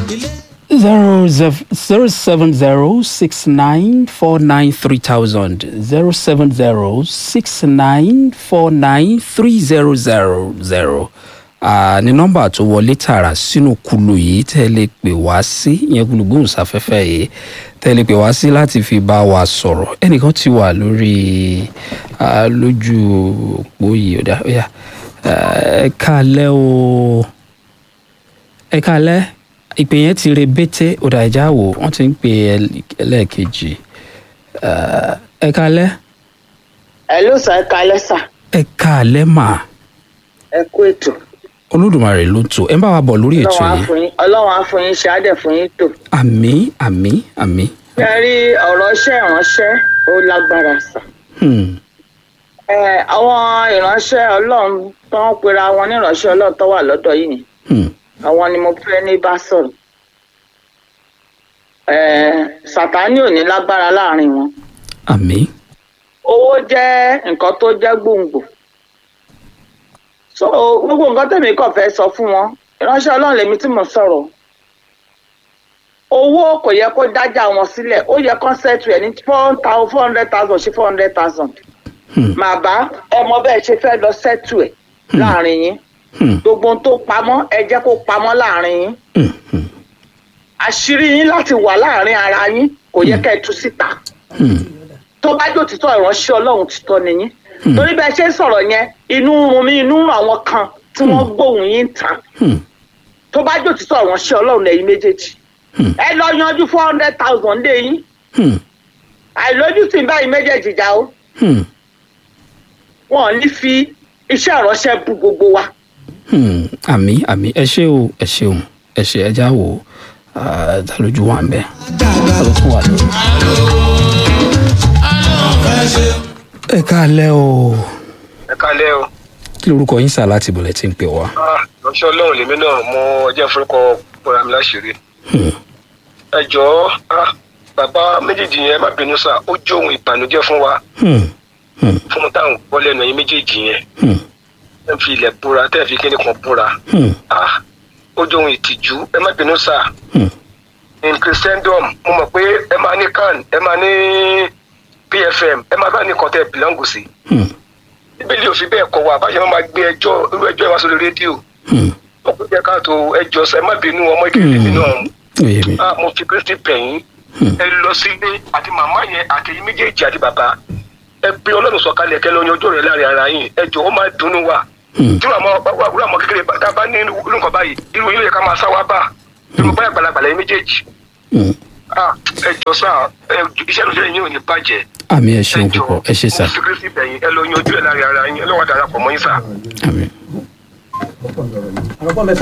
zero zero seven zero six nine four nine three thousand zero seven zero six nine four nine three zero zero zero ní nọ́mbà tó wọlé tààrà sínú kulu yìí tẹ́ ẹ lè pè wá sí ìyẹn gbólógbòǹsáfẹ́fẹ́ yìí tẹ́ ẹ lè pè wá sí láti fi bá wa sọ̀rọ̀ ẹnìkan ti wà lórí ah, lójú òpó yìí ọ̀dà ọ̀yà ẹ káalẹ́ o ẹ káalẹ́ ìpè yẹn ti rebete ọ̀dà ìjà wò wọ́n ti ń pè ẹ lẹ́ẹ̀kejì Eh, ẹ káalẹ́ ẹ ló sọ ẹ kalẹ sà ẹ káalẹ́ mà ẹ kú ètò olódùmarè ló tó ẹ ń bá wa bọ̀ lórí ètò ọlọ́run á yìí fún yín ọlọ́run á fún yín ṣe á dẹ̀ fún yín tò. àmì àmì àmì. ṣe rí ọ̀rọ̀ iṣẹ́ ìránṣẹ́ ó lágbára sà. Hmm. ẹ àwọn ìránṣẹ́ ọlọ́run tó ń pera wọn ní ìránṣẹ́ ọlọ́run tó wà lọ́dọ̀ yìí ni Hmm. àwọn ni mo fẹ́ ní bá sọ̀rọ̀. ẹ sàtánì ò ní lágbára láàrin wọn. àmì. owó jẹ́ nǹkan tó jẹ́ gbòǹgbò. so gbogbo nǹkan tèmi kàn fẹ́ sọ fún wọn ìránṣẹ́ ọlọ́run lèmi tí mo sọ̀rọ̀ owó kò yẹ kó dájà wọn sílẹ̀ ó yẹ kó ṣètò ẹ̀ ní four thousand four hundred thousand sí four hundred thousand. Hmm. màbá ọmọ bẹ́ẹ̀ ṣe fẹ́ lọ ṣètò ẹ̀ láàrin yín Hmm. gbogbo ohun tó pamọ́ ẹ jẹ́ kó pamọ́ láàrin yín Hmm. Hmm. àṣírí yín láti wà láàrin ara yín kò yẹ ká ẹ tú síta Hmm. tó bá jò títọ́ ìránṣẹ́ ọlọ́run títọ́ nìyí torí bẹ́ẹ̀ ṣe ń sọ̀rọ̀ yẹn inú ń run mí inú ń run àwọn kan tí wọ́n gbóhùn yín ta Hmm. tó bá jò títọ́ ìránṣẹ́ ọlọ́run lẹ́yìn méjèèjì Hmm. ẹ lọ yanjú four hundred thousand lé yín Hmm. àìlójútì báyìí méjèèjì já o Hmm. wọn ò ní fi iṣẹ́ ìránṣẹ́ bu gbogbo wa Hmm. àmì àmì ẹ ṣé o ẹ ṣeun ẹ ṣe ẹja wò ó ta lójú wà ń bẹ ta ló tún wà lórí. ẹ káalẹ́ o ẹ kálẹ́ o kí lorúkọ yín sà láti bọ̀lẹ̀ tí ń pè wá. Ah, ránṣẹ́ ọlọ́run lèmi náà mọ ọjọ́ ìforúkọ bọ́ra mi láṣìírí Hmm. ẹ jọ̀ọ́ ah, bàbá méjèèjì yẹn má bínú sá ó jó ohun ìbànújẹ́ fún wa Hmm. Hmm. fún un táwọn gbọ́ lẹ́nu ẹ̀yin méjèèjì yẹn Hmm. ẹ fi ilẹ̀ búra tẹ́ ẹ fi kíni kan búra Hmm. Ah, ó jó ohun ìtìjú ẹ má bínú sá Hmm. in christendom mo mọ̀ pé ẹ máa ní can ẹ máa ní pfm ẹ máa bá ní kan tẹ́ ẹ bìlọ́ǹgù sí Hmm. bíbélì ò fi bẹ́ẹ̀ kọ́ wa báyọ̀ máa gbé ẹjọ́ irú ẹjọ́ ẹ wá sórí rédíò Hmm. ó kò jẹ́ káàtó ẹjọ́ sẹ́ má bínú ọmọ ìkẹlẹ́ mi náà ó yé mi. ah mo fi kristi bẹ̀yìn Hmm. ẹ lọ sílé àti màmá yẹn àti ẹ̀yin méjèèjì àti bàbá ẹ pé ọlọ́run sọ̀kalẹ̀ kẹ́ lọ́yìn ọjọ́ rẹ̀ láàrin ara yín ẹ jọ ó máa dunnú wa Hmm. tí màmá wà wúrà mọ́ kékeré tá a bá ní irú nǹkan báyìí irú yín ló yẹ ká máa sá wa bá irú báyà gbalagbala yín méjèèjì Hmm. ah ẹ jọ sá ẹ iṣẹ́ ìrìnsẹ̀ yín ò ní bàjẹ́ àmì ẹ ṣeun púpọ̀ ẹ ṣe sà mo fi kristi bẹ̀yìn ẹ lọ́yìn ọjọ́ rẹ̀ láàrin ara yín ẹ lọ́wọ́ darapọ̀ mọ́ yín sá. àmì.